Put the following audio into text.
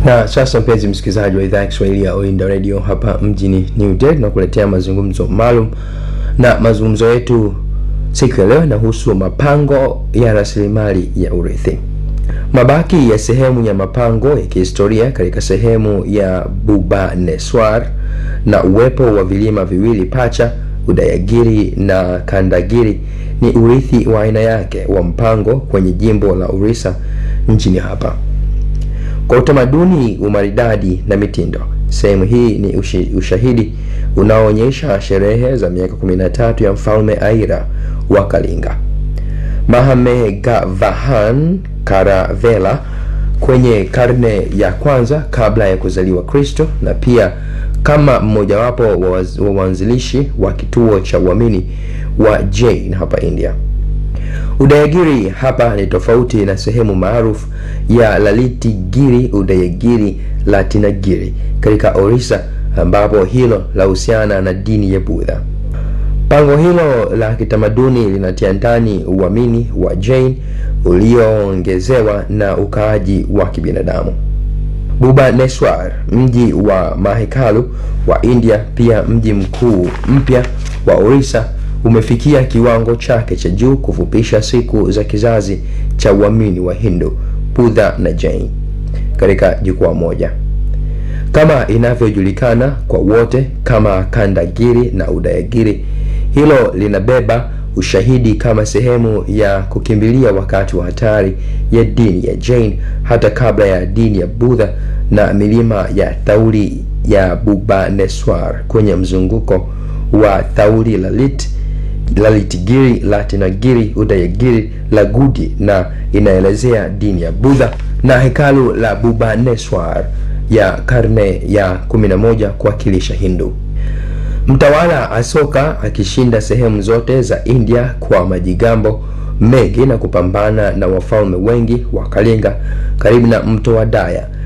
Na sasa mpenzi msikilizaji wa idhaa ya Kiswahili ya Oinda Radio hapa mjini New Delhi, tunakuletea mazungumzo maalum, na mazungumzo yetu siku ya leo yanahusu mapango ya rasilimali ya urithi. Mabaki ya sehemu ya mapango ya kihistoria katika sehemu ya Bhubaneswar na uwepo wa vilima viwili pacha Udayagiri na Kandagiri ni urithi wa aina yake wa mpango kwenye jimbo la Orissa nchini hapa. Kwa utamaduni, umaridadi na mitindo, sehemu hii ni ushi, ushahidi unaoonyesha sherehe za miaka 13 ya mfalme Aira wa Kalinga Mahamegavahan Karavela kwenye karne ya kwanza kabla ya kuzaliwa Kristo, na pia kama mmojawapo wa waanzilishi wa kituo cha uamini wa Jain hapa India. Udayagiri hapa ni tofauti na sehemu maarufu ya Lalitigiri Udayagiri Latinagiri katika Orissa ambapo hilo lahusiana na dini ya Budha. Pango hilo la kitamaduni linatia ndani uamini wa Jain ulioongezewa na ukaaji wa kibinadamu. Bhubaneswar, mji wa mahekalu wa India, pia mji mkuu mpya wa Orissa, umefikia kiwango chake cha juu kufupisha siku za kizazi cha uamini wa Hindu, Budha na Jain katika jukwaa moja, kama inavyojulikana kwa wote kama Kandagiri na Udayagiri. Hilo linabeba ushahidi kama sehemu ya kukimbilia wakati wa hatari ya dini ya Jain hata kabla ya dini ya Budha na milima ya Thauri ya Bhubaneswar kwenye mzunguko wa Thauri Lalit Lalitigiri, Latinagiri, Udayagiri, Lagudi na inaelezea dini ya Budha na hekalu la Bhubaneswar ya karne ya 11 kuwakilisha Hindu. Mtawala Asoka akishinda sehemu zote za India kwa majigambo mengi na kupambana na wafalme wengi wa Kalinga karibu na mto wa Daya